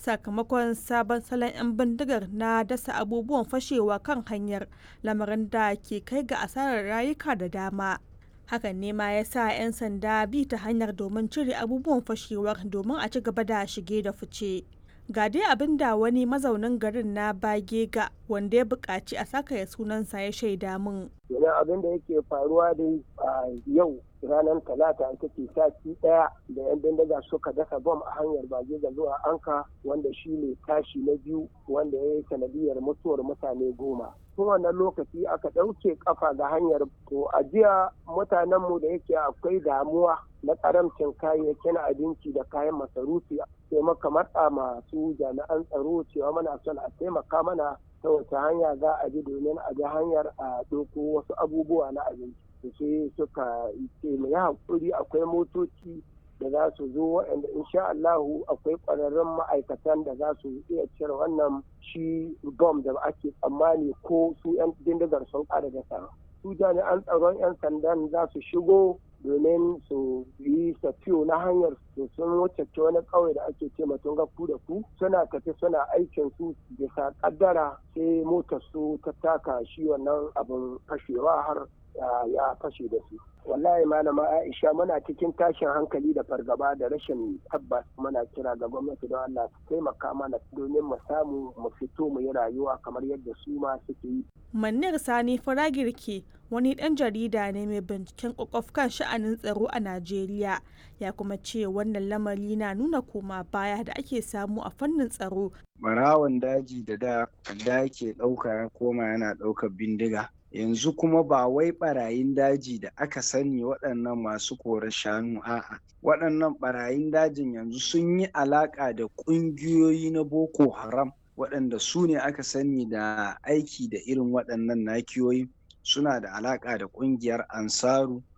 sakamakon sabon salon 'yan bindigar na dasa abubuwan fashewa kan hanyar lamarin da ke kai ga asarar rayuka da dama hakan ne ma ya sa 'yan sanda bi ta hanyar domin cire abubuwan fashewar domin a ci gaba da shige da fice ga dai abin da wani mazaunin garin na bagega wanda ya buƙaci a saka ya sunansa ya shaida min Yana abin da yake faruwa dai a yau ranar talata ita ce sati ɗaya da 'yan bindiga suka dasa bom a hanyar bagega zuwa anka wanda shi ne tashi na biyu wanda ya yi sanadiyar mutuwar mutane goma. tun wannan lokaci aka ɗauke kafa ga hanyar to a jiya mutanenmu da yake akwai damuwa na karamcin kayayyakin abinci da kayan masarufi sai maka matsa masu jami'an tsaro cewa muna son a taimaka mana ta wace hanya za a bi domin a bi hanyar a ɗauko wasu abubuwa na abinci sai suka ce mu yi haƙuri akwai motoci da za su zo waɗanda insha Allahu akwai ƙwararrun ma'aikatan da za su iya cire wannan shi bom da ake tsammani ko su 'yan bindigar sun ƙara da su jami'an tsaron 'yan sandan za su shigo domin su yi safiyo na hanyar su sun wuce wani ƙauye da ake ce matun ku da ku suna tafi suna aikin su bisa kaddara sai motar su ta taka shi wannan abin fashewa har ya fashe da su wallahi malama aisha muna cikin tashin hankali da fargaba da rashin tabbas muna kira ga gwamnati don allah su taimaka mana domin mu samu mu fito mu yi rayuwa kamar yadda su ma suke yi Manir Sani Faragirki wani ɗan jarida ne mai binciken kwakwaf kan sha'anin tsaro a Najeriya ya kuma ce wannan lamari na nuna koma baya da ake samu a fannin tsaro. Barawan daji da da da yake ɗauka ya koma yana ɗaukar bindiga. Yanzu kuma ba wai barayin daji da aka sani waɗannan masu korar shanu a'a. Waɗannan barayin dajin yanzu sun yi alaƙa da ƙungiyoyi na Boko Haram. waɗanda su ne aka sani da aiki da irin waɗannan nakiyoyi suna da alaƙa da ƙungiyar ansaru